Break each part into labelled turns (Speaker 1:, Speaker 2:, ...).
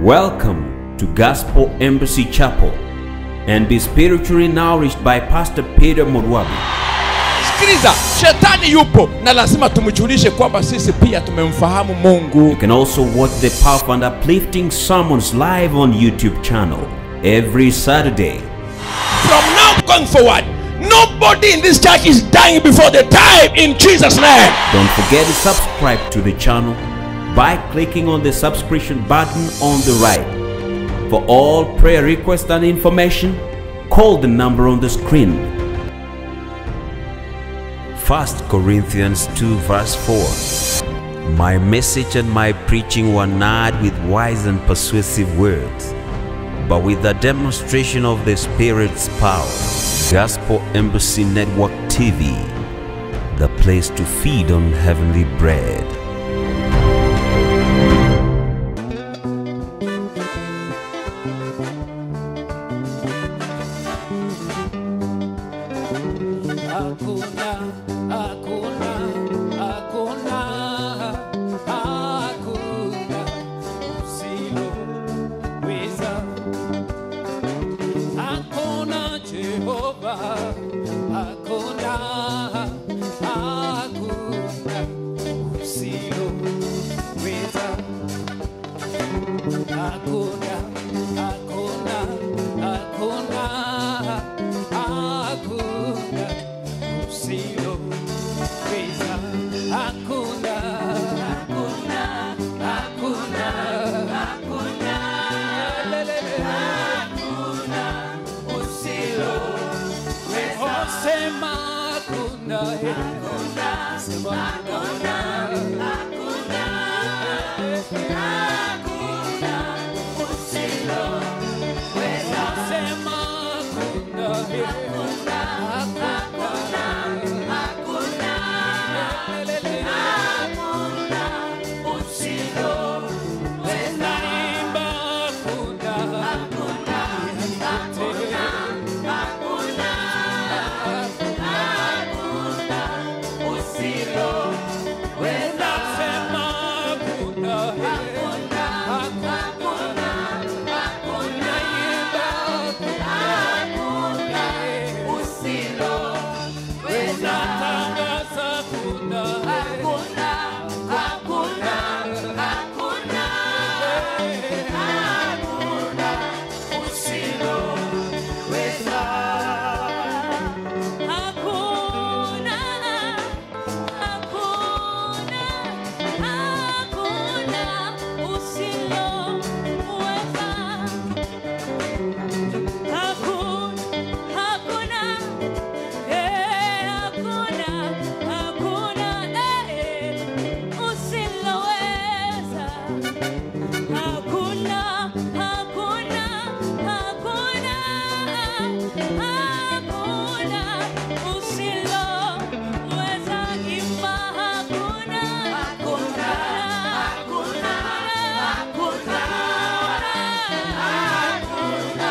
Speaker 1: Welcome to Gospel Embassy Chapel and be spiritually nourished by Pastor Peter Morwabi.
Speaker 2: sikiliza shetani yupo na lazima tumjulishe kwamba sisi pia tumemfahamu
Speaker 1: You
Speaker 2: mungu
Speaker 1: can also watch the powerful and uplifting sermons live on YouTube channel every Saturday.
Speaker 2: from now going forward nobody in this church is dying before the time in jesus name
Speaker 1: Don't forget to subscribe to the channel by clicking on the subscription button on the right. For all prayer requests and information, call the number on the screen. 1 Corinthians 2 verse 4 My message and my preaching were not with wise and persuasive words, but with the demonstration of the Spirit's power. Gospel Embassy Network TV, the place to feed on heavenly bread.
Speaker 3: Hakuna, hakuna, hakuna, hakuna usiloweza. Hakuna Jehova, hakuna, hakuna usiloweza. Hakuna, hakuna, hakuna, hakuna usiloweza. Hakuna, hakuna, hakuna, hakuna, lelele, hakuna usiloweza. Oh, sema hakuna, eh. Sema hakuna, hakuna, hakuna usiloweza. Sema hakuna, eh. Hakuna, hakuna, lelele, hakuna usiloweza. Imba hakuna, hakuna, hakuna, hakuna, hakuna usiloweza. Sema hakuna, hakuna, hakuna, hakuna, imba hakuna, usiloweza. Tangaza hakuna, hakuna, hakuna, hakuna, hakuna usiloweza.
Speaker 4: Hakuna, hakuna, hakuna usiloweza. Hakuna, hakuna, eh, hakuna, hakuna, eh, usiloweza. Hakuna, hakuna, hakuna, hakuna usiloweza. Imba hakuna, hakuna, hakuna, hakuna, hakuna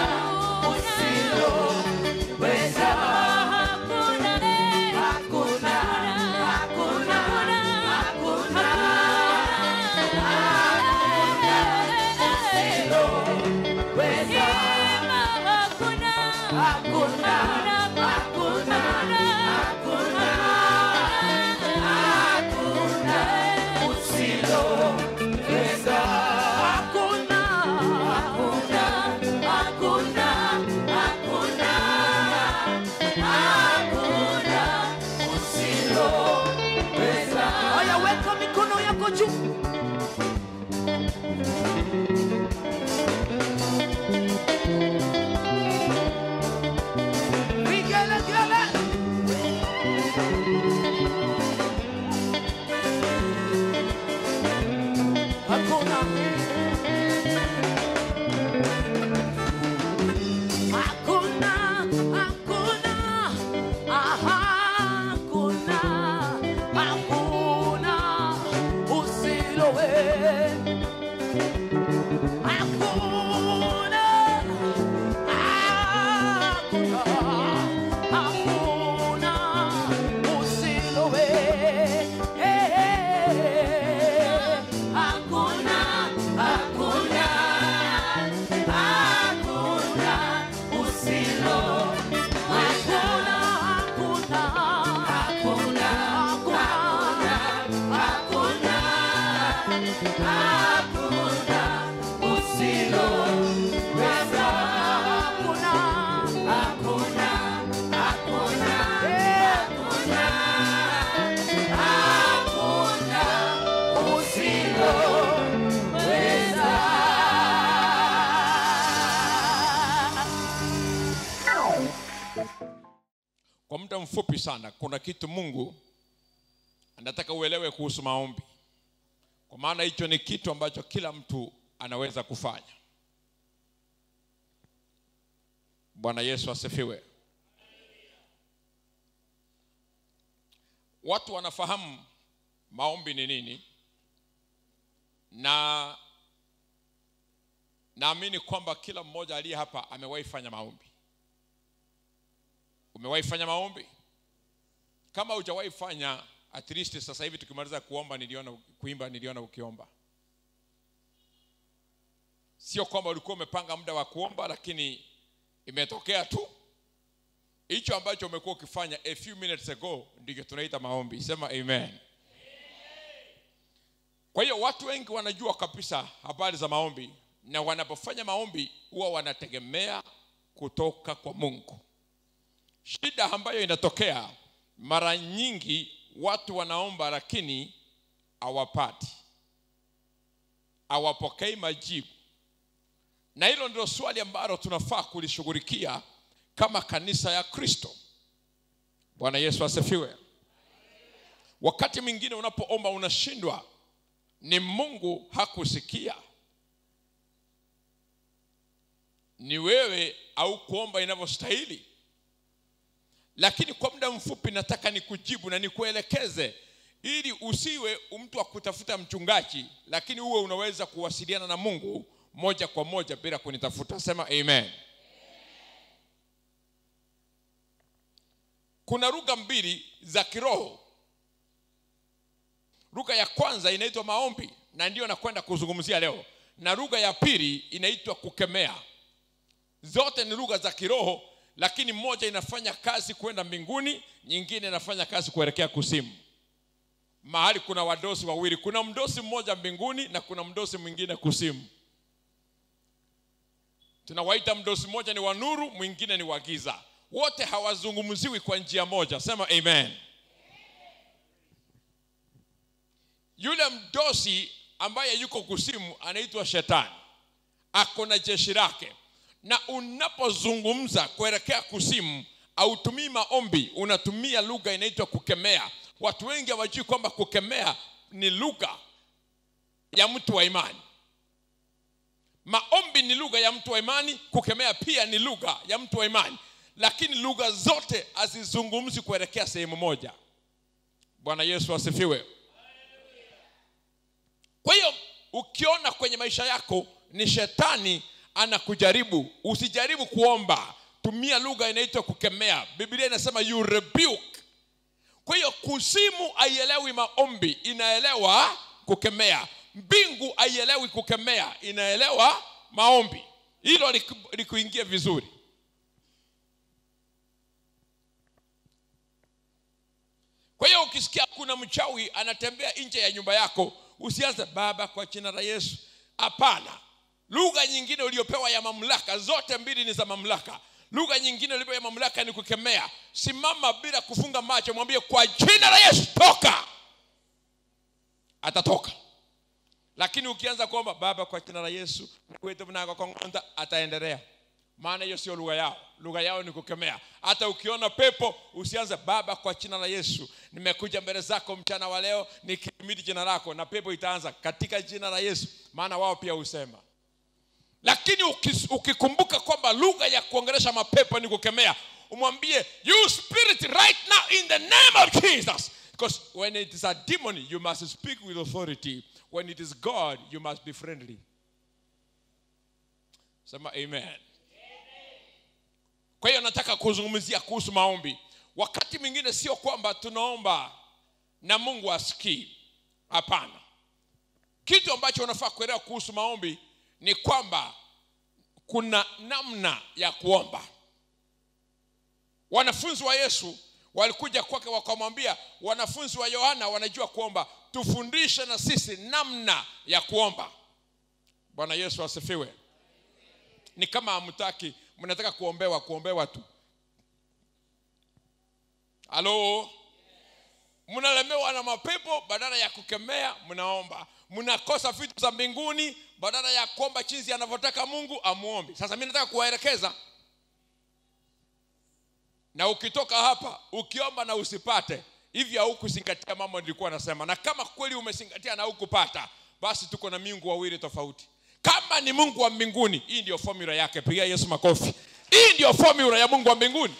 Speaker 4: usiloweza. Hakuna, eh, hakuna, hakuna, hakuna,
Speaker 3: Haya, weka mikono yako juu.
Speaker 2: mfupi sana kuna kitu mungu anataka uelewe kuhusu maombi kwa maana hicho ni kitu ambacho kila mtu anaweza kufanya bwana yesu asifiwe watu wanafahamu maombi ni nini na naamini kwamba kila mmoja aliye hapa amewahi fanya maombi umewahi fanya maombi kama hujawahi fanya at least sasa hivi tukimaliza kuomba niliona kuimba niliona ukiomba sio kwamba ulikuwa umepanga muda wa kuomba lakini imetokea tu hicho ambacho umekuwa ukifanya a few minutes ago ndicho tunaita maombi sema amen kwa hiyo watu wengi wanajua kabisa habari za maombi na wanapofanya maombi huwa wanategemea kutoka kwa mungu shida ambayo inatokea mara nyingi watu wanaomba lakini hawapati hawapokei majibu na hilo ndilo swali ambalo tunafaa kulishughulikia kama kanisa ya kristo bwana yesu asifiwe wakati mwingine unapoomba unashindwa ni mungu hakusikia ni wewe au kuomba inavyostahili lakini kwa muda mfupi nataka nikujibu na nikuelekeze ili usiwe mtu wa kutafuta mchungaji lakini uwe unaweza kuwasiliana na mungu moja kwa moja bila kunitafuta sema amen kuna lugha mbili za kiroho lugha ya kwanza inaitwa maombi na ndiyo nakwenda kuzungumzia leo na lugha ya pili inaitwa kukemea zote ni lugha za kiroho lakini moja inafanya kazi kwenda mbinguni nyingine inafanya kazi kuelekea kusimu mahali kuna wadosi wawili kuna mdosi mmoja mbinguni na kuna mdosi mwingine kusimu tunawaita mdosi mmoja ni wa nuru mwingine ni wa giza wote hawazungumziwi kwa njia moja sema amen yule mdosi ambaye yuko kusimu anaitwa shetani ako na jeshi lake na unapozungumza kuelekea kusimu autumii maombi unatumia lugha inaitwa kukemea watu wengi hawajui kwamba kukemea ni lugha ya mtu wa imani maombi ni lugha ya mtu wa imani kukemea pia ni lugha ya mtu wa imani lakini lugha zote hazizungumzi kuelekea sehemu moja bwana yesu asifiwe kwa hiyo ukiona kwenye maisha yako ni shetani anakujaribu usijaribu kuomba tumia lugha inaitwa kukemea biblia inasema you rebuke kwa hiyo kusimu haielewi maombi inaelewa kukemea mbingu haielewi kukemea inaelewa maombi hilo liku- likuingie vizuri kwa hiyo ukisikia kuna mchawi anatembea nje ya nyumba yako usianze baba kwa jina la yesu hapana lugha nyingine uliopewa ya mamlaka zote mbili ni za mamlaka lugha nyingine uliopewa ya mamlaka ni kukemea simama bila kufunga macho mwambie kwa jina la yesu toka atatoka lakini ukianza kuomba baba kwa jina la yesu kwetu vnagakongonda ataendelea maana hiyo sio lugha yao lugha yao ni kukemea hata ukiona pepo usianze baba kwa jina la yesu nimekuja mbele zako mchana wa leo nikimidi jina lako na pepo itaanza katika jina la yesu maana wao pia husema lakini ukis- ukikumbuka kwamba lugha ya kuongelesha mapepo ni kukemea umwambie you spirit right now in the name of jesus because when it is a demon you must speak with authority when it is god you must be friendly sema amen kwa hiyo nataka kuzungumzia kuhusu maombi wakati mwingine sio kwamba tunaomba na mungu asikii hapana kitu ambacho unafaa kuelewa kuhusu maombi ni kwamba kuna namna ya kuomba wanafunzi wa yesu walikuja kwake wakamwambia wanafunzi wa yohana wanajua kuomba tufundishe na sisi namna ya kuomba bwana yesu asifiwe ni kama hamtaki mnataka kuombewa kuombewa tu halo mnalemewa na mapepo badala ya kukemea mnaomba mnakosa vitu za mbinguni badala ya kuomba chinzi anavyotaka mungu amuombi sasa mi nataka kuwaelekeza na ukitoka hapa ukiomba na usipate hivi haukuzingatia mambo nilikuwa nasema na kama kweli umezingatia na hukupata basi tuko na miungu wawili tofauti kama ni mungu wa mbinguni hii ndio formula yake pigia yesu makofi hii ndio formula ya mungu wa mbinguni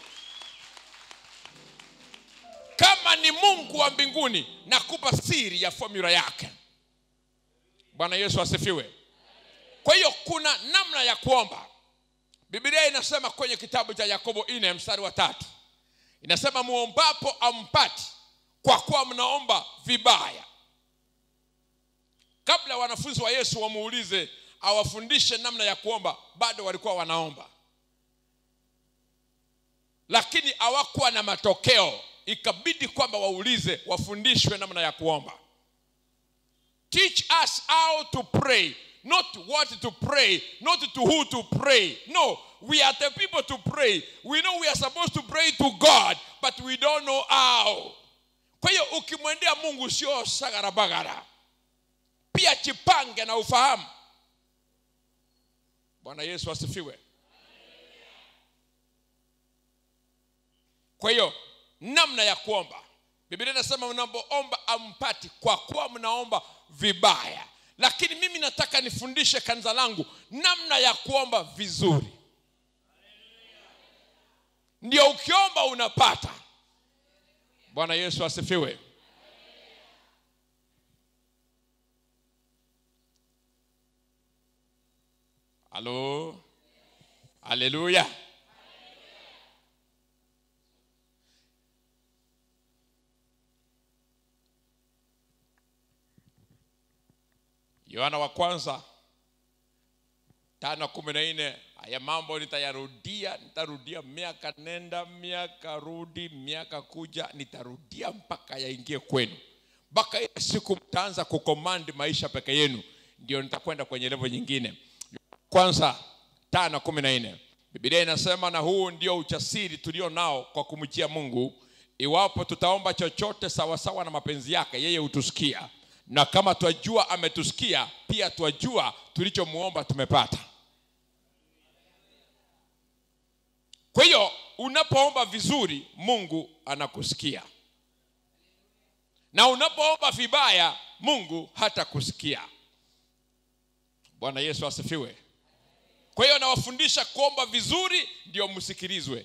Speaker 2: kama ni mungu wa mbinguni nakupa siri ya formula yake bwana yesu asifiwe kwa hiyo kuna namna ya kuomba biblia inasema kwenye kitabu cha yakobo ine mstari wa tatu inasema muombapo ampati kwa kuwa mnaomba vibaya kabla wanafunzi wa yesu wamuulize awafundishe namna ya kuomba bado walikuwa wanaomba lakini hawakuwa na matokeo ikabidi kwamba waulize wafundishwe namna ya kuomba teach us how to pray not what to pray not to who to pray no we are the people to pray we know we are supposed to pray to god but we don't know how kwa hiyo ukimwendea mungu sio sagarabagara pia chipange na ufahamu bwana yesu asifiwe kwa hiyo namna ya kuomba biblia inasema mnapoomba ampati kwa kuwa mnaomba vibaya lakini mimi nataka nifundishe kanisa langu namna ya kuomba vizuri ndio ukiomba unapata bwana yesu asifiwe halo haleluya yohana wa kwanza tano kumi na nne haya mambo nitayarudia nitarudia miaka nenda miaka rudi miaka kuja nitarudia mpaka yaingie kwenu mpaka ile siku mtaanza kukomandi maisha peke yenu ndio nitakwenda kwenye levo nyingine kwanza tano kumi na nne bibilia inasema na huu ndio uchasiri tulio nao kwa kumjia mungu iwapo tutaomba chochote sawasawa na mapenzi yake yeye hutusikia na kama twajua ametusikia pia twajua tulichomwomba tumepata kwa hiyo unapoomba vizuri mungu anakusikia na unapoomba vibaya mungu hatakusikia bwana yesu asifiwe kwa hiyo nawafundisha kuomba vizuri ndio msikilizwe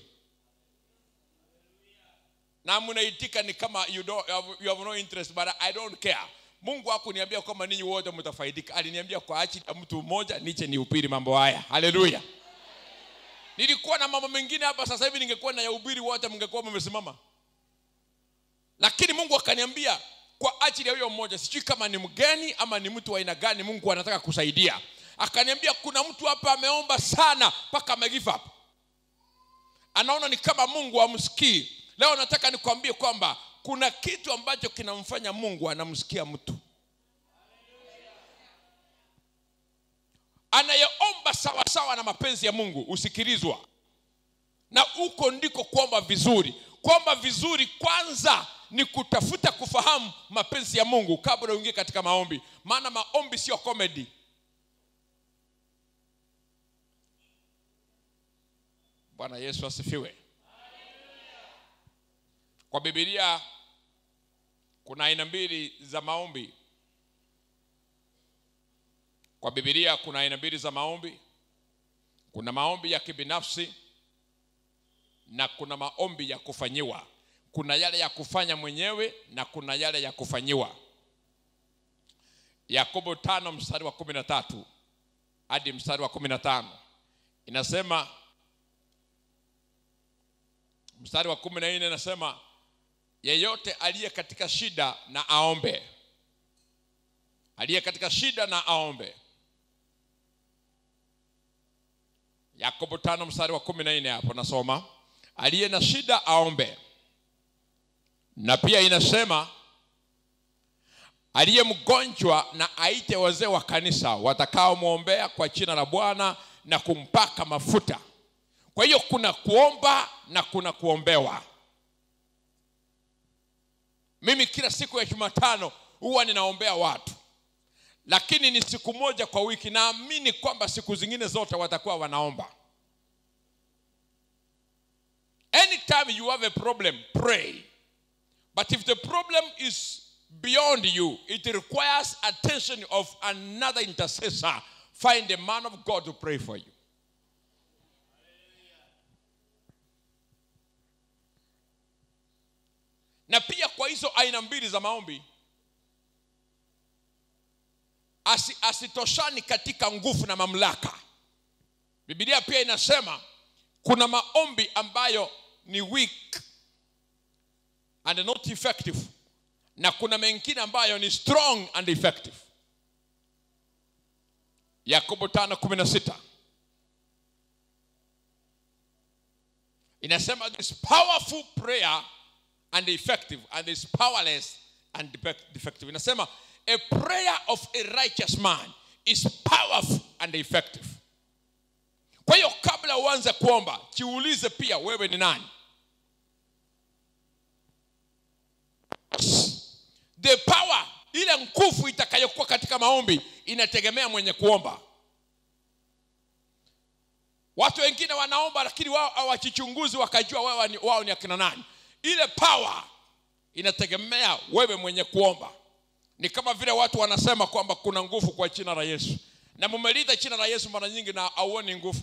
Speaker 2: na mnaitika ni kama you, don't, you, have, you have no interest but i don't care mungu hakuniambia kwamba ninyi wote mtafaidika aliniambia kwa ajili ya mtu mmoja niche ni upiri mambo haya haleluya nilikuwa na mambo mengine hapa sasa hivi ningekuwa na yahubiri wote mngekuwa mmesimama lakini mungu akaniambia kwa ajili ya huyo mmoja sijui kama ni mgeni ama ni mtu wa aina gani mungu anataka kusaidia akaniambia kuna mtu hapa ameomba sana mpaka amegive up anaona ni kama mungu amsikii leo nataka nikwambie kwamba kuna kitu ambacho kinamfanya mungu anamsikia mtu anayeomba sawasawa na mapenzi ya mungu husikilizwa na huko ndiko kuomba vizuri kuomba vizuri kwanza ni kutafuta kufahamu mapenzi ya mungu kabla uingie katika maombi maana maombi sio comedy bwana yesu asifiwe kwa bibilia kuna aina mbili za maombi kwa bibilia kuna aina mbili za maombi kuna maombi ya kibinafsi na kuna maombi ya kufanyiwa kuna yale ya kufanya mwenyewe na kuna yale ya kufanyiwa yakobo tano mstari wa kumi na tatu hadi mstari wa kumi na tano inasema mstari wa kumi na nne inasema yeyote aliye katika shida na aombe aliye katika shida na aombe yakobo tano mstari wa kumi na nne hapo nasoma aliye na shida aombe na pia inasema aliye mgonjwa na aite wazee wa kanisa watakaomwombea kwa jina la bwana na kumpaka mafuta kwa hiyo kuna kuomba na kuna kuombewa mimi kila siku ya jumatano huwa ninaombea watu lakini ni siku moja kwa wiki naamini kwamba siku zingine zote watakuwa wanaomba anytime you have a problem pray but if the problem is beyond you it requires attention of another intercessor find a man of god to pray for you na pia kwa hizo aina mbili za maombi asi, asitoshani katika nguvu na mamlaka bibilia pia inasema kuna maombi ambayo ni weak and not effective na kuna mengine ambayo ni strong and effective yakobo 5:16 inasema this powerful prayer and effective and is powerless and defect- defective inasema a prayer of a righteous man is powerful and effective kwa hiyo kabla uanze kuomba jiulize pia wewe ni nani the power ile nguvu itakayokuwa katika maombi inategemea mwenye kuomba watu wengine wanaomba lakini wao hawajichunguzi wakajua wao ni, wao ni akina nani ile power inategemea wewe mwenye kuomba ni kama vile watu wanasema kwamba kuna nguvu kwa jina la yesu na mumelita jina la yesu mara nyingi na auoni nguvu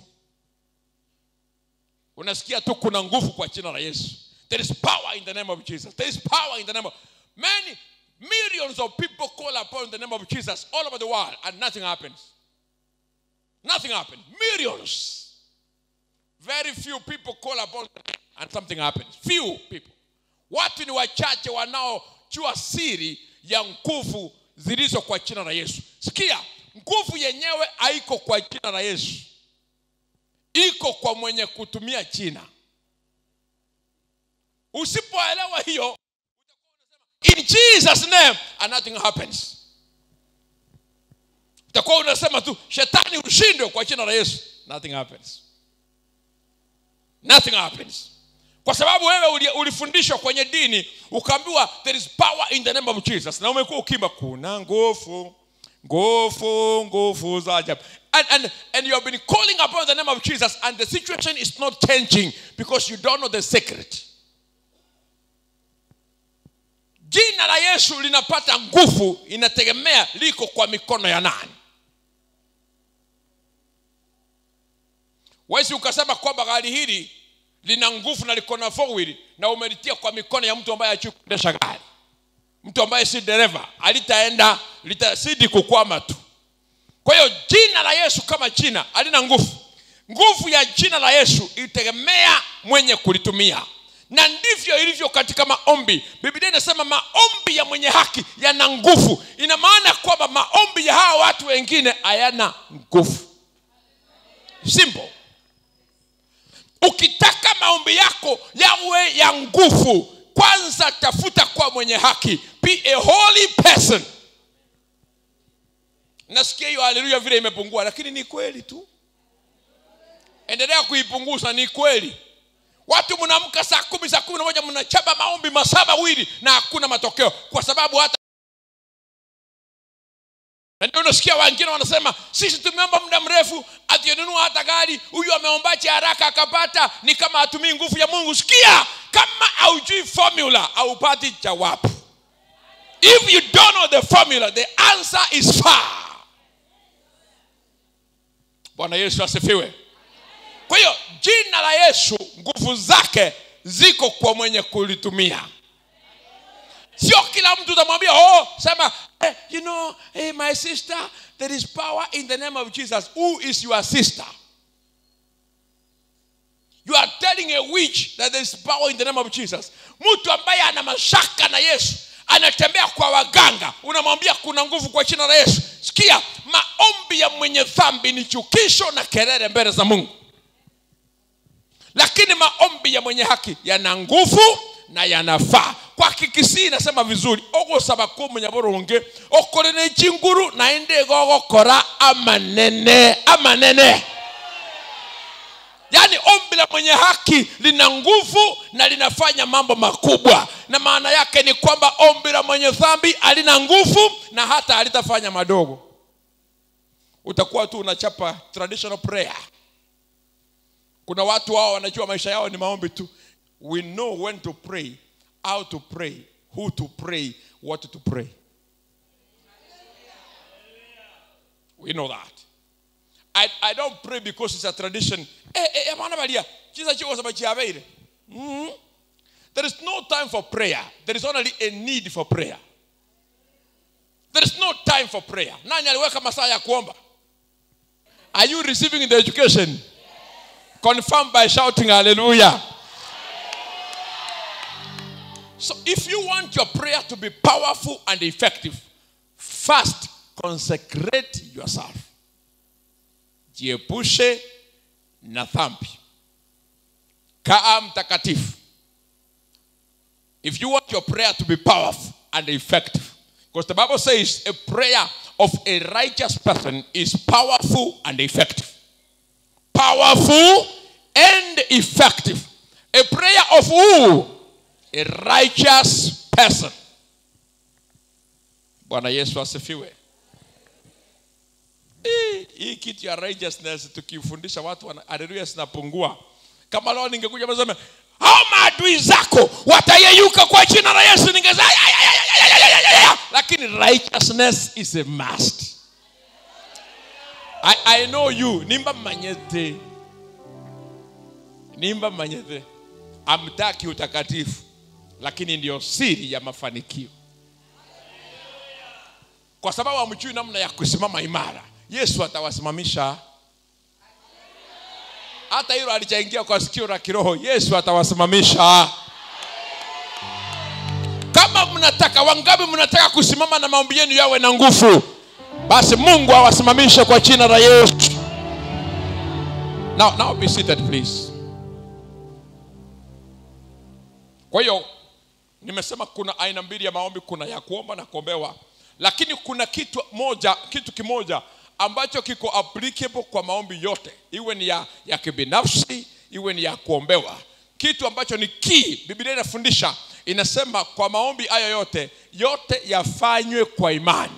Speaker 2: unasikia tu kuna nguvu kwa jina la yesu there is power in the name of jesus there is power in the name of many millions of people call upon the name of jesus all over the world and nothing happens nothing happens millions very few people call upon and something happens few people watu ni wachache wanaojua siri ya nguvu zilizo kwa jina la yesu sikia nguvu yenyewe haiko kwa jina la yesu iko kwa mwenye kutumia jina usipoelewa hiyo in jesus name and nothing happens utakuwa unasema tu shetani ushindwe kwa jina la yesu nothing happens nothing happens kwa sababu wewe uli- ulifundishwa kwenye dini ukaambiwa there is power in the name of jesus na umekuwa ukimba kuna nguvu nguvu nguvu za ajabu and, and, and you have been calling upon the name of jesus and the situation is not changing because you don't know the secret jina la yesu linapata nguvu inategemea liko kwa mikono ya nani wezi ukasema kwamba gari hili lina nguvu na liko na four wheel na umelitia kwa mikono ya mtu ambaye hajui kuendesha gari mtu ambaye si dereva alitaenda litazidi kukwama tu kwa hiyo jina la yesu kama jina halina nguvu nguvu ya jina la yesu itegemea mwenye kulitumia na ndivyo ilivyo katika maombi biblia inasema maombi ya mwenye haki yana nguvu ina maana kwamba maombi ya hawa watu wengine hayana nguvu simple ukitaka maombi yako yawe ya nguvu kwanza tafuta kwa mwenye haki be a holy person nasikia hiyo haleluya vile imepungua lakini ni kweli tu endelea kuipunguza ni kweli watu mnaamka saa kumi saa kumi na moja mnachapa maombi masaba wili na hakuna matokeo kwa sababu hata na ndio unasikia wengine wanasema sisi tumeomba muda mrefu atinunua hata gari huyu ameombache haraka akapata ni kama hatumii nguvu ya mungu sikia kama haujui formula haupati jawabu if you don't know the formula the answer is far bwana yesu asifiwe kwa hiyo jina la yesu nguvu zake ziko kwa mwenye kulitumia sio kila mtu utamwambia oh sema eh, you know hey, my sister there is power in the name of jesus who is your sister you are telling a witch that there is power in the name of jesus mtu ambaye ana mashaka na yesu anatembea kwa waganga unamwambia kuna nguvu kwa jina la yesu sikia maombi ya mwenye dhambi ni chukisho na kelele mbele za mungu lakini maombi ya mwenye haki yana nguvu na yanafaa kwa kikisii inasema vizuri ogosaba kumunyabulungi okole n'ekinguru naye ndigogokora amanene amanene yaani ombi la mwenye haki lina nguvu na linafanya mambo makubwa na maana yake ni kwamba ombi la mwenye dhambi halina nguvu na hata halitafanya madogo utakuwa tu unachapa traditional prayer kuna watu wao wanajua maisha yao ni maombi tu we know when to pray how to pray who to pray what to pray we know that I, I don't pray because it's a tradition eh, eh, amana balia kisa chiko saba chiabeire mm there is no time for prayer there is only a need for prayer there is no time for prayer nani aliweka masaa ya kuomba are you receiving the education confirmed by shouting hallelujah so if you want your prayer to be powerful and effective first consecrate yourself jiepushe na dhambi kaa mtakatifu if you want your prayer to be powerful and effective because the bible says a prayer of a righteous person is powerful and effective powerful and effective a prayer of who a righteous person bwana yesu asifiwe Hii- hii kitu ya righteousness tukifundisha watu wana- haleluya zinapungua kama leo ningekuja meseme hao maadui zako watayeyuka kwa jina la yesu ningeza lakini righteousness is a must I, I know you nimba manyete nimba manyete amtaki utakatifu lakini ndio siri ya mafanikio kwa sababu hamjui namna ya kusimama imara yesu atawasimamisha hata hilo alichaingia kwa sikio la kiroho yesu atawasimamisha kama mnataka wangapi mnataka kusimama na maombi yenu yawe na nguvu basi mungu awasimamishe kwa jina la yesu now, now be seated please kwa hiyo nimesema kuna aina mbili ya maombi kuna ya kuomba na kuombewa lakini kuna kitu moja kitu kimoja ambacho kiko applicable kwa maombi yote iwe ni ya, ya kibinafsi iwe ni ya kuombewa kitu ambacho ni key biblia inafundisha inasema kwa maombi hayo yote yote yafanywe kwa imani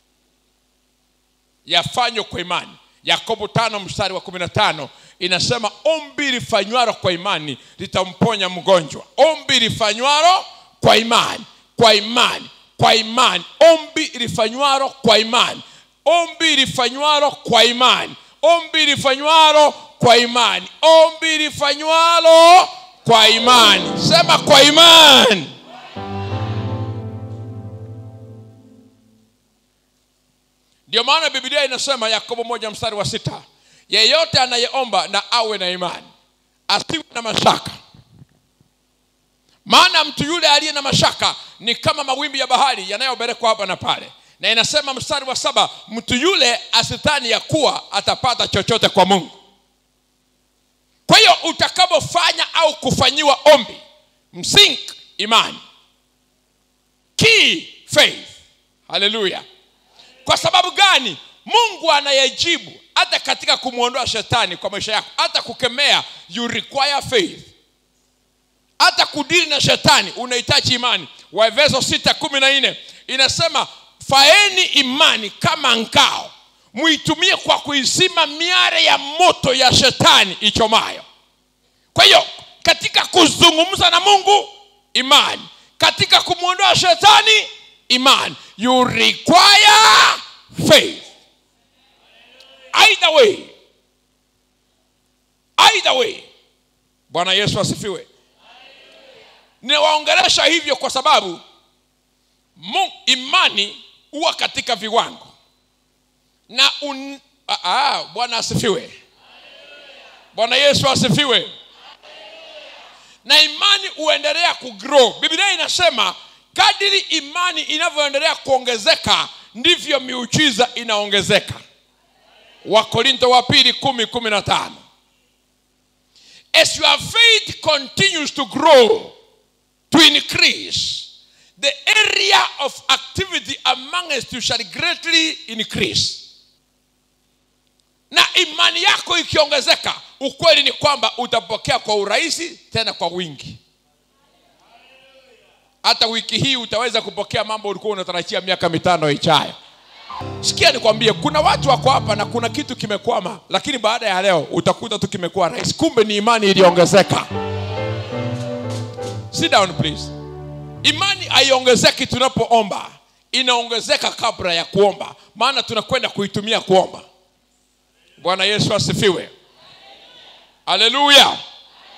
Speaker 2: yafanywe kwa imani yakobo tano mstari wa kumi na tano inasema ombi lifanywalo kwa imani litamponya mgonjwa ombi lifanywalo kwa imani kwa imani kwa imani ombi lifanywalo kwa imani ombi lifanywalo kwa imani ombi lifanywalo kwa imani ombi lifanywalo kwa imani sema kwa imani ndio maana biblia inasema yakobo moja mstari wa sita yeyote anayeomba na awe na imani asiwe na mashaka maana mtu yule aliye na mashaka ni kama mawimbi ya bahari yanayobelekwa hapa na pale na inasema mstari wa saba mtu yule asithani ya kuwa atapata chochote kwa mungu kwa hiyo utakapofanya au kufanyiwa ombi msink imani key faith haleluya kwa sababu gani mungu anayejibu hata katika kumwondoa shetani kwa maisha yako hata kukemea you require faith hata kudili na shetani unahitaji imani waefeso 6 kumi na nne inasema faeni imani kama ngao muitumie kwa kuizima miare ya moto ya shetani ichomayo kwa hiyo katika kuzungumza na mungu imani katika kumwondoa shetani imani you require faith either way either way bwana yesu asifiwe ninawaongelesha hivyo kwa sababu mu, imani huwa katika viwango na un, ah, ah, bwana asifiwe bwana yesu asifiwe na imani huendelea kugrow biblia inasema kadiri imani inavyoendelea kuongezeka ndivyo miujiza inaongezeka wakorinto wa pili kumi kumi na tano as your faith continues to grow to increase the area of activity amongst you shall greatly increase na imani yako ikiongezeka ukweli ni kwamba utapokea kwa urahisi tena kwa wingi hata wiki hii utaweza kupokea mambo ulikuwa unatarajia miaka mitano ijayo sikia nikwambie kuna watu wako hapa na kuna kitu kimekwama lakini baada ya leo utakuta tu kimekuwa rahisi kumbe ni imani iliongezeka sit down please imani haiongezeki tunapoomba inaongezeka kabla ya kuomba maana tunakwenda kuitumia kuomba bwana yesu asifiwe haleluya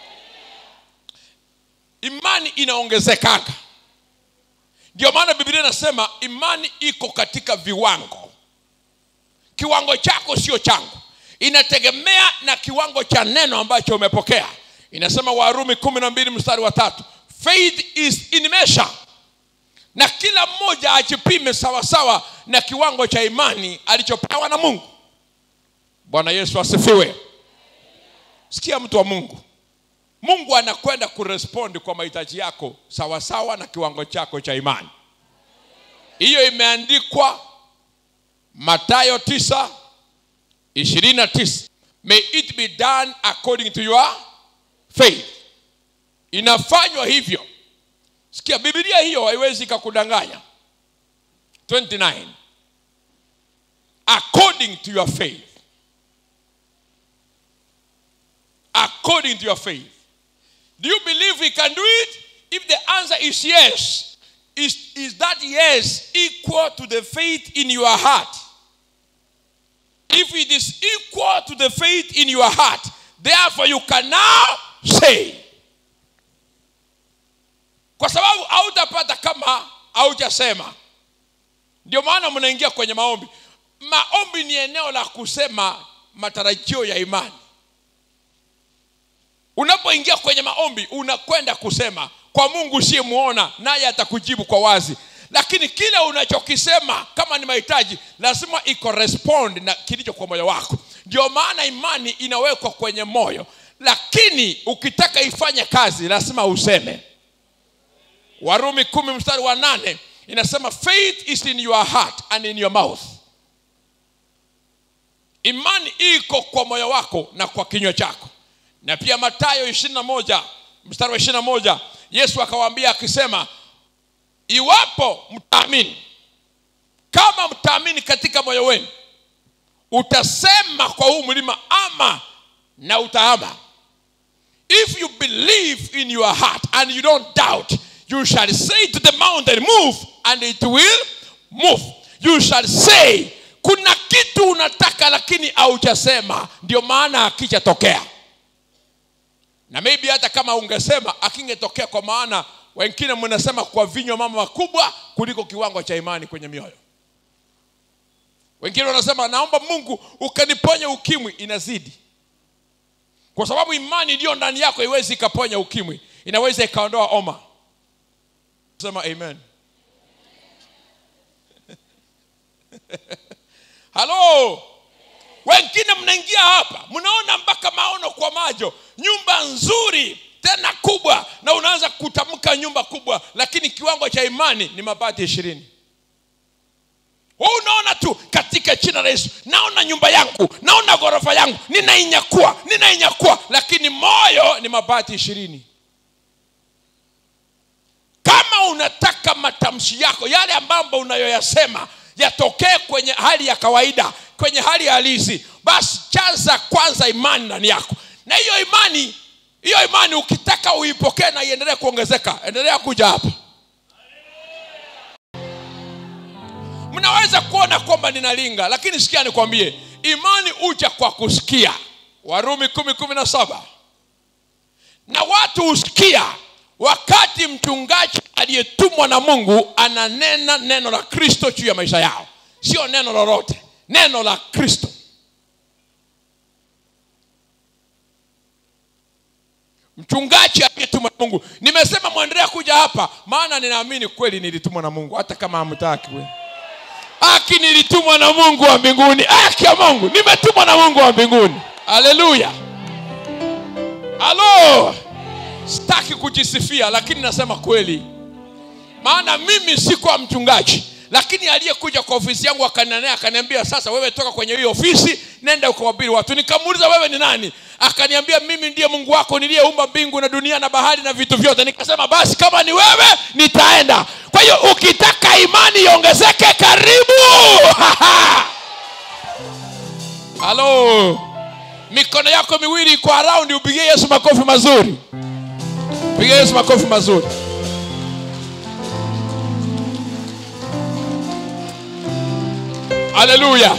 Speaker 2: imani inaongezekanga ndio maana biblia inasema imani iko katika viwango kiwango chako sio changu inategemea na kiwango cha neno ambacho umepokea inasema warumi kumi na mbili mstari wa tatu faith is in measure na kila mmoja ajipime sawasawa na kiwango cha imani alichopewa na mungu bwana yesu asifiwe sikia mtu wa mungu mungu anakwenda kurespondi kwa mahitaji yako sawasawa na kiwango chako cha imani hiyo imeandikwa matayo 9 29 may it be done according to your faith inafanywa hivyo sikia bibilia hiyo haiwezi ikakudanganya 29 according to your faith according to your faith do you believe we can do it if the answer is yes is, is that yes equal to the faith in your heart if it is equal to the faith in your heart therefore you can now say kwa sababu hautapata kama haujasema ndio maana mnaingia kwenye maombi maombi ni eneo la kusema matarajio ya imani unapoingia kwenye maombi unakwenda kusema kwa mungu usiyemwona naye atakujibu kwa wazi lakini kile unachokisema kama ni mahitaji lazima ikorespond na kilicho kwa moyo wako ndio maana imani inawekwa kwenye moyo lakini ukitaka ifanye kazi lazima useme warumi kumi mstari wa nane inasema faith is in your heart and in your mouth imani iko kwa moyo wako na kwa kinywa chako na pia matayo ishirini na moja mstari wa ishirini na moja yesu akawaambia akisema iwapo mtaamini kama mtaamini katika moyo wenu utasema kwa huu mlima ama na utaama if you believe in your heart and you don't doubt you shall say to the mountain move and it will move you shall say kuna kitu unataka lakini haujasema ndio maana akichatokea na maybe hata kama ungesema akingetokea kwa maana wengine mnasema kwa vinywa mama makubwa kuliko kiwango cha imani kwenye mioyo wengine wanasema naomba mungu ukaniponya ukimwi inazidi kwa sababu imani iliyo ndani yako iwezi ikaponya ukimwi inaweza ikaondoa oma sema amen halo wengine mnaingia hapa mnaona mpaka maono kwa majo nyumba nzuri tena kubwa na unaanza kutamka nyumba kubwa lakini kiwango cha imani ni mabati ishirini wewe unaona tu katika jina la yesu naona nyumba yangu naona ghorofa yangu ninainyakua ninainyakua lakini moyo ni mabati ishirini kama unataka matamshi yako yale ambayo unayoyasema yatokee kwenye hali ya kawaida kwenye hali halisi basi chaza kwanza imani ndani yako na hiyo imani hiyo imani ukitaka uipokee na iendelee kuongezeka endelea kuja hapa mnaweza kuona kwamba ninalinga lakini sikia nikwambie imani uja kwa kusikia warumi kumi kumi na saba na watu husikia wakati mchungaji aliyetumwa na mungu ananena neno la kristo juu ya maisha yao sio neno lolote neno la kristo mchungaji aliyetumwa na mungu nimesema mwendelea kuja hapa maana ninaamini kweli nilitumwa na mungu hata kama hamtaki we aki nilitumwa na mungu wa mbinguni aki ya mungu nimetumwa na mungu wa mbinguni haleluya halo sitaki kujisifia lakini nasema kweli maana mimi sikuwa mchungaji lakini aliyekuja kwa ofisi yangu akananea akaniambia sasa wewe toka kwenye hiyo ofisi nenda ukawabiri watu nikamuuliza wewe ni nani akaniambia mimi ndiye mungu wako niliyeumba mbingu na dunia na bahari na vitu vyote nikasema basi kama ni wewe nitaenda kwa hiyo ukitaka imani iongezeke karibu halo mikono yako miwili iko araundi upigie yesu makofi mazuri piga yesu makofi mazuri haleluya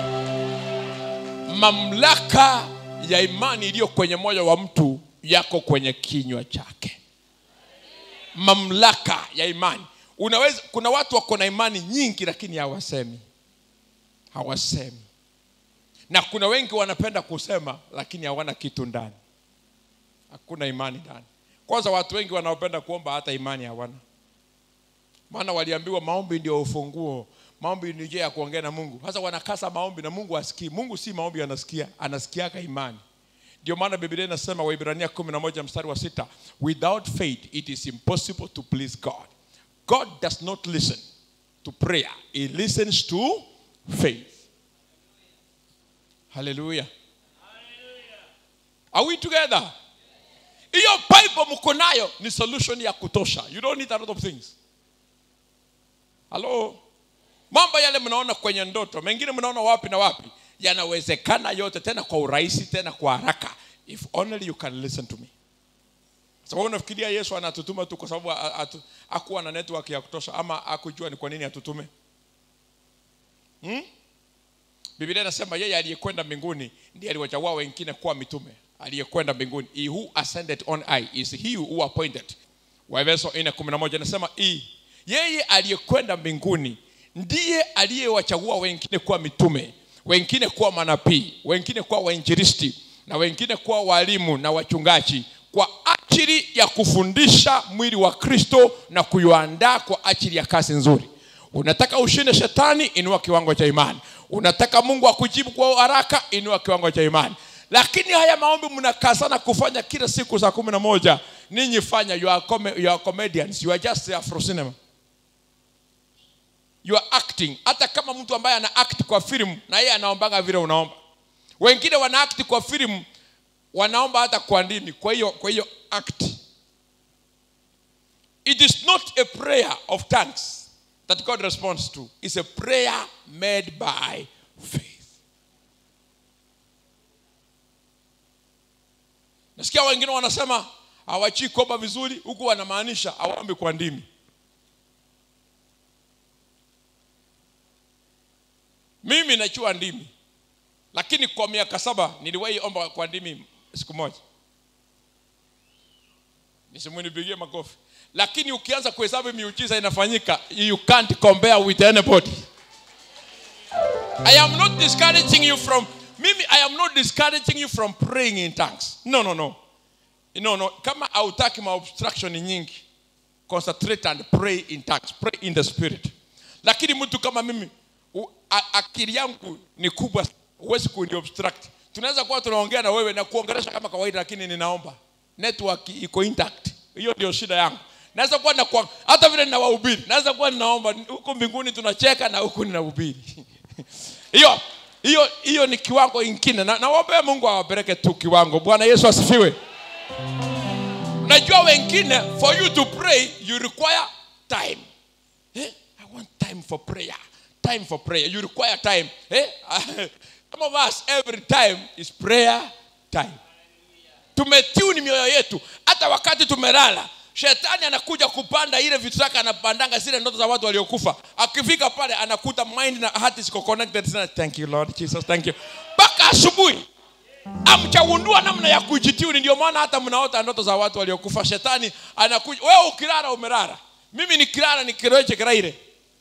Speaker 2: mamlaka ya imani iliyo kwenye moyo wa mtu yako kwenye kinywa chake mamlaka ya imani unaweza kuna watu wako na imani nyingi lakini hawasemi hawasemi na kuna wengi wanapenda kusema lakini hawana kitu ndani hakuna imani ndani kwanza watu wengi wanaopenda kuomba hata imani hawana maana waliambiwa maombi ndio ufunguo maombi ni njia ya kuongea na mungu sasa wanakasa maombi na mungu asikii mungu si maombi anasikia anasikiaka imani ndio maana biblia inasema waibrania 11 mstari wa sita without faith it is impossible to please god god does not listen to prayer he listens to faith haleluya are we together hiyo bible mko nayo ni solution ya kutosha you don't need a lot of things halo mambo yale mnaona kwenye ndoto mengine mnaona wapi na wapi yanawezekana yote tena kwa urahisi tena kwa haraka if only you can listen to me sababu unafikiria yesu anatutuma tu kwa sababu a- atu- hakuwa na network ya kutosha ama akujua ni kwa nini atutume hmm? biblia inasema yeye aliyekwenda mbinguni ndiye aliwachagua wengine kuwa mitume aliyekwenda mbinguni he who ascended on high is he who appointed waefeso 4:11 inasema hii yeye aliyekwenda mbinguni ndiye aliyewachagua wengine kuwa mitume wengine kuwa manabii wengine kuwa wainjilisti na wengine kuwa walimu na wachungaji kwa ajili ya kufundisha mwili wa kristo na kuiandaa kwa ajili ya kazi nzuri unataka ushinde shetani inua kiwango cha imani unataka mungu akujibu kwa haraka inua kiwango cha imani lakini haya maombi mnakazana kufanya kila siku saa kumi na moja ninyi fanya you are, com you are comedians you are just afro cinema you are acting hata kama mtu ambaye ana act kwa filamu na yeye anaombaga vile unaomba wengine wana act kwa filamu wanaomba hata kwa ndimi kwa hiyo kwa hiyo act it is not a prayer of thanks that god responds to it's a prayer made by faith nasikia wengine wanasema hawachii kuomba vizuri huku wanamaanisha hawaombi kwa ndimi mimi najua ndimi lakini kwa miaka saba niliwahi omba kwa ndimi siku moja nisimwinipigie makofi lakini ukianza kuhesabu miujiza inafanyika you can't compare with anybody i am not discouraging you from mimi i am not discouraging you from praying in tongues no no no no no kama hautaki maobstruction nyingi concentrate and pray in tongues pray in the spirit lakini mtu kama mimi u, a, akili yangu ni kubwa huwezi kuni obstruct tunaweza kuwa tunaongea na wewe na kuongelesha kama kawaida lakini ninaomba network iko intact hiyo ndio shida yangu naweza kuwa na kwa, hata vile ninawahubiri naweza kuwa ninaomba huku mbinguni tunacheka na huku ninahubiri hiyo hiyo hiyo ni kiwango ingine na nawaombea mungu awapeleke tu kiwango bwana yesu asifiwe unajua wengine for you to pray you require time eh? i want time for prayer time for prayer you require time eh? some of us every time is prayer time tumetuni mioyo yetu hata wakati tumelala shetani anakuja kupanda ile vitu zake anapandanga zile ndoto za watu waliokufa akifika pale anakuta mind na heart ziko connected sana thank you lord jesus thank you mpaka asubuhi amchagundua namna ya kujitiuni ndio maana hata mnaota ndoto za watu waliokufa shetani anakuja wewe ukilala umelala mimi nikilala nikiroeche kiraire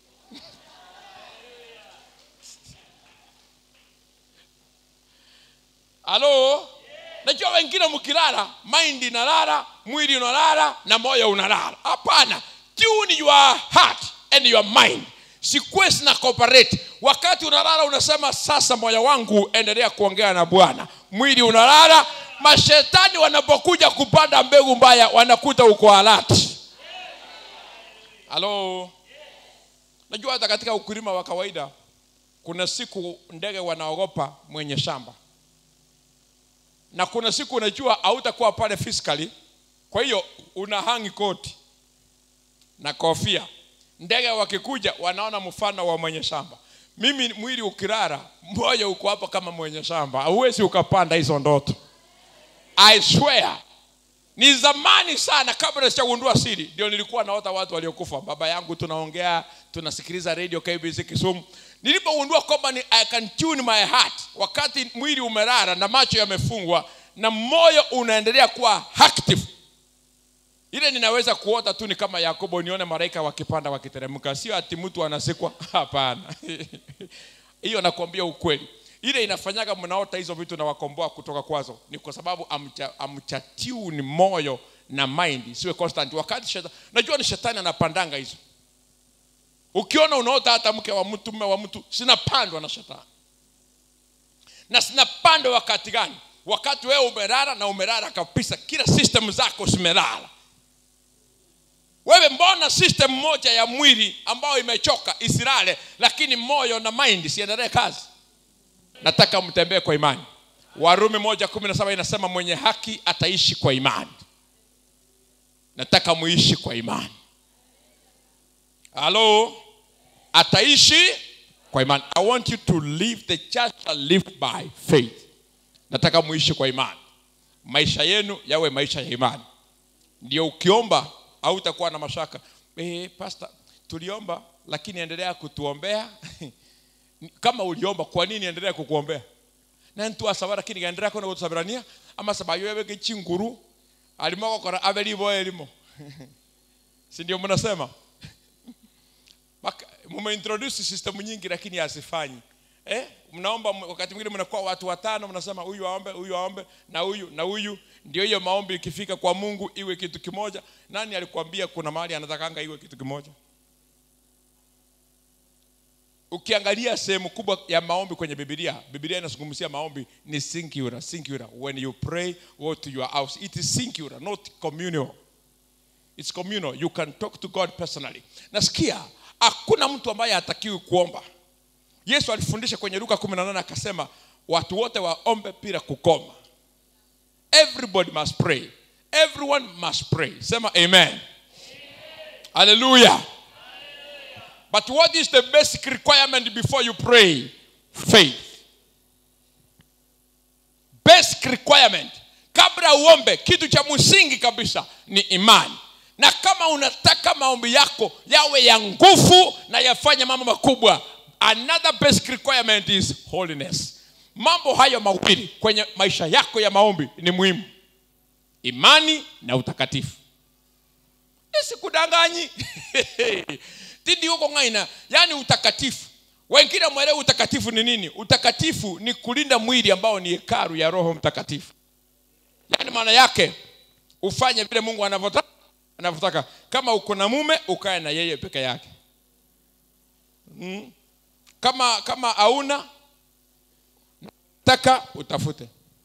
Speaker 2: halo najua wengine mkilala mind inalala mwili unalala na moyo unalala hapana tune your heart and your mind sikuwe sina cooperate wakati unalala unasema sasa moyo wangu endelea kuongea na bwana mwili unalala mashetani wanapokuja kupanda mbegu mbaya wanakuta uko alati halo najua hata katika ukulima wa kawaida kuna siku ndege wanaogopa mwenye shamba na kuna siku unajua hautakuwa pale physically kwa hiyo una hangi koti na kofia ndege wakikuja wanaona mfano wa mwenye shamba mimi mwili ukirara moyo uko hapo kama mwenye shamba hauwezi ukapanda hizo ndoto i swear ni zamani sana kabla sijagundua siri ndio nilikuwa naota watu waliokufa baba yangu tunaongea tunasikiliza radio kbc kisumu nilipogundua kwamba ni i can tune my heart wakati mwili umelala na macho yamefungwa na moyo unaendelea kuwa active ile ninaweza kuota tu ni kama yakobo nione malaika wakipanda wakiteremka sio ati mtu anasikwa hapana hiyo nakwambia ukweli ile inafanyaga mnaota hizo vitu na wakomboa kutoka kwazo ni kwa sababu amcha, amchatuni moyo na mind siwe constant wakati shetani, najua ni shetani anapandanga hizo ukiona unaota hata mke wa mtu mme wa mtu sinapandwa na shetani na sinapandwa wakati gani wakati wewe umelala na umelala kabisa kila system zako zimelala wewe mbona system moja ya mwili ambayo imechoka isilale lakini moyo na mind siendelee kazi nataka mtembee kwa imani warumi moja kumi na saba inasema mwenye haki ataishi kwa imani nataka muishi kwa imani halo ataishi kwa imani i want you to live the church shall live by faith nataka muishi kwa imani maisha yenu yawe maisha ya imani ndio ukiomba au utakuwa na mashaka e, pasta tuliomba lakini endelea kutuombea kama uliomba kwa nini endelea kukuombea na ntu asaba lakini gaendelea kona gutusabirania ama saba yowe gechinguru alimo gukora abe libo elimo si ndio mnasema Baka- mumeintroduce system nyingi lakini hazifanyi eh mnaomba wakati mwingine mnakuwa watu watano mnasema huyu aombe huyu aombe na huyu na huyu ndio hiyo maombi ikifika kwa mungu iwe kitu kimoja nani alikwambia kuna mahali anatakanga iwe kitu kimoja ukiangalia sehemu kubwa ya maombi kwenye bibilia bibilia inazungumzia maombi ni singular singular when you pray go to your house it is singular not communal it's communal you can talk to god personally nasikia hakuna mtu ambaye hatakiwi kuomba yesu alifundisha kwenye luka 18 akasema watu wote waombe bila kukoma everybody must pray everyone must pray sema amen haleluya but what is the basic requirement before you pray faith basic requirement kabla uombe kitu cha msingi kabisa ni imani na kama unataka maombi yako yawe ya nguvu na yafanye mambo makubwa another basic requirement is holiness mambo hayo mawili kwenye maisha yako ya maombi ni muhimu imani na utakatifu nisikudanganyi tindi huko ngaina yani utakatifu wengine mwelewe utakatifu ni nini utakatifu ni kulinda mwili ambao ni hekaru ya roho mtakatifu yaani maana yake ufanye vile mungu anavyotaka anavyotaka kama uko na mume ukae na yeye peke yake mm. kama kama hauna taka utafute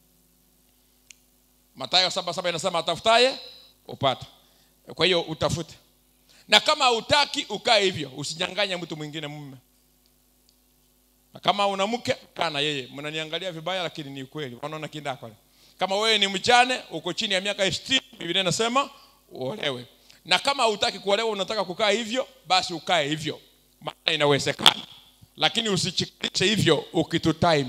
Speaker 2: matayo saba saba inasema atafutaye upata kwa hiyo utafute na kama hautaki ukae hivyo usinyanganye mtu mwingine mume na kama una mke kaa na yeye mnaniangalia vibaya lakini ni ukweli wanaona kindako kama wewe ni mjane uko chini ya miaka 60 biblia inasema uolewe na kama hutaki kuolewa unataka kukaa hivyo basi ukae hivyo maana inawezekana lakini usichikishe hivyo ukitu time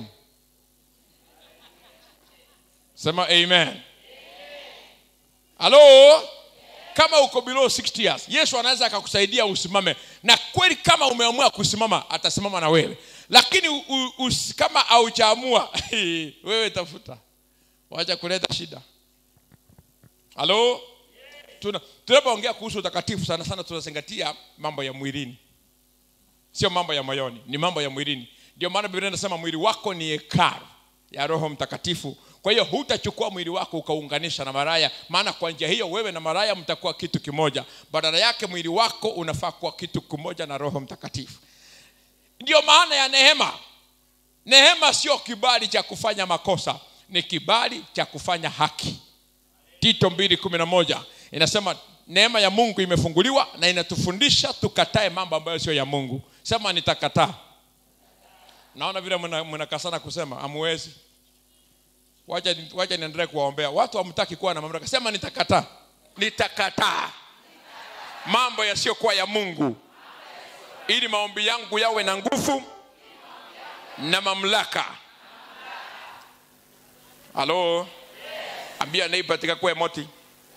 Speaker 2: sema amen halo kama uko below 60 years yesu anaweza akakusaidia usimame na kweli kama umeamua kusimama atasimama na wewe lakini u, u, us, kama haujaamua wewe tafuta wacha kuleta shida halo Tuna- tunapoongea kuhusu utakatifu sana sana tunazingatia mambo ya mwilini sio mambo ya moyoni ni mambo ya mwilini ndio maana biblia inasema mwili wako ni hekaru ya roho mtakatifu kwa hiyo hutachukua mwili wako ukaunganisha na maraya maana kwa njia hiyo wewe na maraya mtakuwa kitu kimoja badala yake mwili wako unafaa kuwa kitu kimoja na roho mtakatifu ndiyo maana ya neema neema sio kibali cha kufanya makosa ni kibali cha kufanya haki tito 211 inasema neema ya mungu imefunguliwa na inatufundisha tukatae mambo ambayo sio ya mungu sema nitakataa naona vile mna- mnakasana kusema amuwezi wacha wacha niendelee kuwaombea watu hamtaki kuwa na mamlaka sema nitakataa nitakataa mambo yasiyokuwa ya mungu ili maombi yangu yawe na nguvu na mamlaka halo ambia neighbor tika kwe moti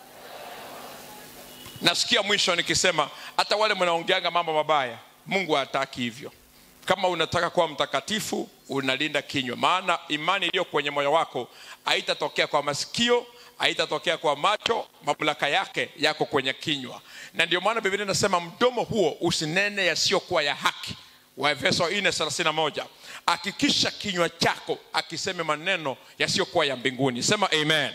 Speaker 2: nasikia mwisho nikisema hata wale mnaongeanga mambo mabaya mungu hataki hivyo kama unataka kuwa mtakatifu unalinda kinywa maana imani iliyo kwenye moyo wako haitatokea kwa masikio haitatokea kwa macho mamlaka yake yako kwenye kinywa na ndio maana biblia inasema mdomo huo usinene yasiyokuwa ya haki waefeso 431 hakikisha kinywa chako akiseme maneno yasiyokuwa ya mbinguni sema amen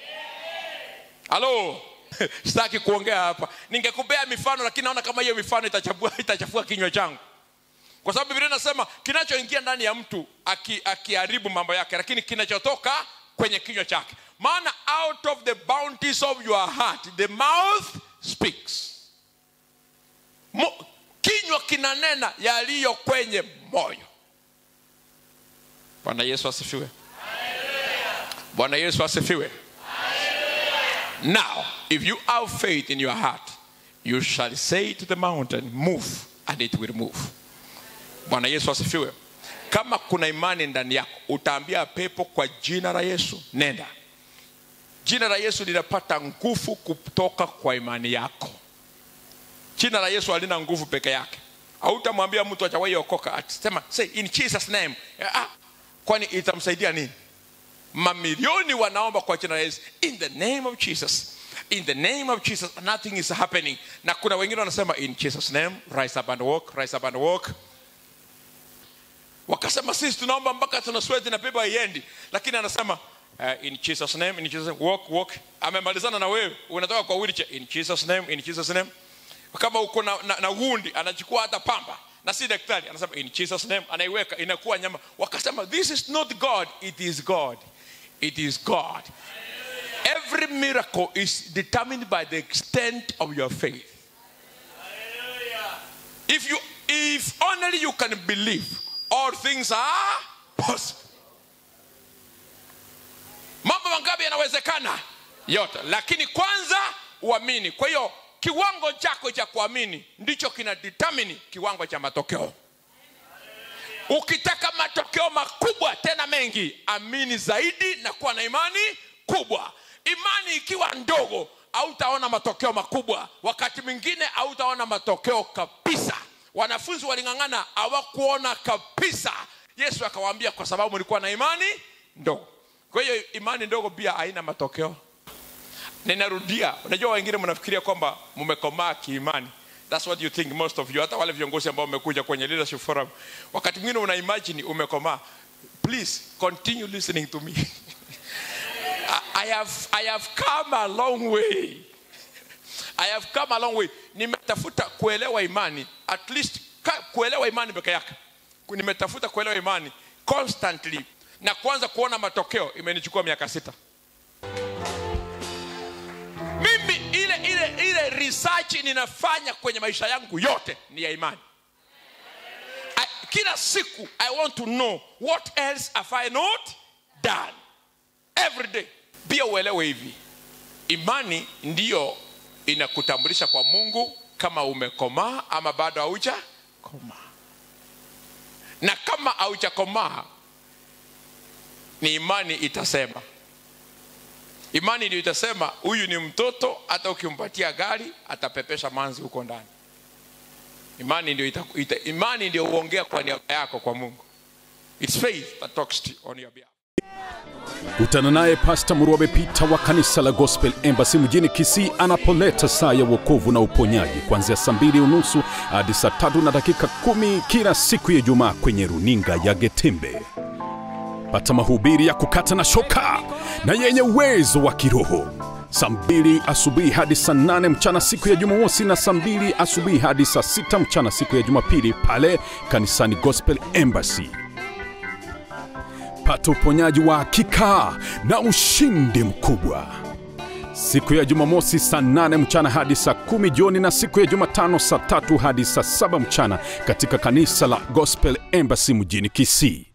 Speaker 2: halo sitaki kuongea hapa ningekupea mifano lakini naona kama hiyo mifano itachafua, itachafua kinywa changu kwa sababu biblia inasema kinachoingia ndani ya mtu aki- akiharibu mambo yake lakini kinachotoka kwenye kinywa chake maana out of the bounties of your heart the mouth speaks Mo, kinywa kinanena yaliyo kwenye moyo bwana yesu asifiwe bwana yesu asifiwe now if you have faith in your heart you shall say to the mountain move and it will move bwana yesu asifiwe kama kuna imani ndani yako utaambia pepo kwa jina la yesu nenda jina la yesu linapata nguvu kutoka kwa imani yako jina la yesu halina nguvu peke yake hautamwambia mtu achawahi okoka atasema say in jesus name ah, kwani itamsaidia nini mamilioni wanaomba kwa jina la yesu in the name of jesus in the name of jesus nothing is happening na kuna wengine wanasema in jesus name rise up and walk rise up and walk wakasema sisi tunaomba mpaka tuna sweat na pepa haiendi lakini anasema uh, in jesus name in jesus name, walk walk amemalizana na wewe unatoka kwa wheelchair in jesus name in jesus name kama uko na, na, na wundi anachukua hata pamba na si daktari anasema in jesus name anaiweka inakuwa nyama wakasema this is not god it is god it is god every miracle is determined by the extent of your faith if you if only you can believe all things are possible mambo mangapi yanawezekana yote lakini kwanza uamini kwa hiyo kiwango chako cha kuamini ndicho kina determine kiwango cha matokeo ukitaka matokeo makubwa tena mengi amini zaidi na kuwa na imani kubwa imani ikiwa ndogo hautaona matokeo makubwa wakati mwingine hautaona matokeo kabisa wanafunzi waling'ang'ana hawakuona kabisa yesu akawaambia kwa sababu mlikuwa na imani ndogo kwa hiyo imani ndogo pia haina matokeo ninarudia unajua wengine mnafikiria kwamba mmekomaa kiimani That's what you think most of you hata wale viongozi ambao wamekuja kwenye leadership forum wakati mwingine una imagine umekomaa please continue listening to me I, I, have, I have come a long way I have come a long way nimetafuta kuelewa imani at least ka, kuelewa imani peke yake nimetafuta kuelewa imani constantly na kuanza kuona matokeo imenichukua miaka sita mimi ile ile ile research ninafanya kwenye maisha yangu yote ni ya imani I, kila siku i want to know what else have i not done every day pia uelewe hivi imani ndiyo inakutambulisha kwa mungu kama umekomaa ama bado hauja komaa na kama haujakomaa ni imani itasema imani ndio itasema huyu ni mtoto hata ukimpatia gari atapepesha manzi huko ndani imani ndio ita, ita, imani ndio huongea kwa niaba yako kwa mungu its faith that talks to you on your behalf
Speaker 5: kutana naye pasta murwabe pita wa kanisa la gospel embassy mjini kisii anapoleta saa ya uokovu na uponyaji kuanzia saa mbili unusu hadi saa tatu na dakika kumi kila siku ya ijumaa kwenye runinga ya getembe pata mahubiri ya kukata na shoka na yenye uwezo wa kiroho saa mbili asubuhi hadi saa nane mchana siku ya jumamosi na saa mbili asubuhi hadi saa sita mchana siku ya jumapili pale kanisani gospel embassy pata uponyaji wa hakika na ushindi mkubwa siku ya jumamosi saa 8 mchana hadi saa kumi jioni na siku ya jumatano saa tatu hadi saa saba mchana katika kanisa la gospel embassy mjini kisii